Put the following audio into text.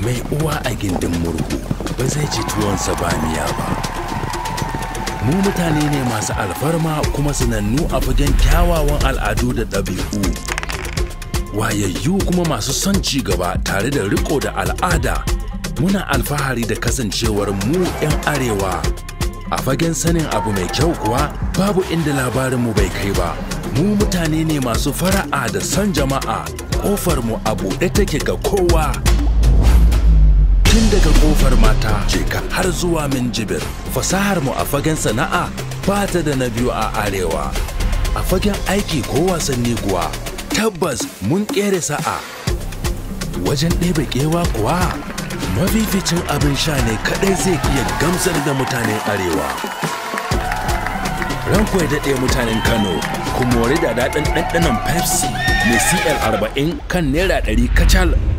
mai uwa a gindin murhu ba zai ci tuwonsa ba miya ba mu mutane ne masu alfarma kuma sanannu a fagen kyawawan al'adu da ɗabi'u wayayyu kuma masu son ci gaba tare da riko da al'ada muna alfahari da kasancewar mu 'yan arewa a fagen sanin abu mai kyau kuwa babu inda labarinmu bai kai ba mu mutane ne masu fara'a da son jama'a ƙofar mu a buɗe take ga kowa tun daga ƙofar mata jeka har zuwa min jibir fasahar mu a fagen sana'a ba ta da na biyu a arewa a fagen aiki ko wasanni kuwa tabbas mun ƙere sa'a wajen ɗebe kewa kuwa mafificin abin sha ne kaɗai zai iya gamsar da mutanen arewa ranko ya daɗe mutanen kano ku mori da daɗin ɗanɗanon pepsi mai cl 40 kan naira 100 kacal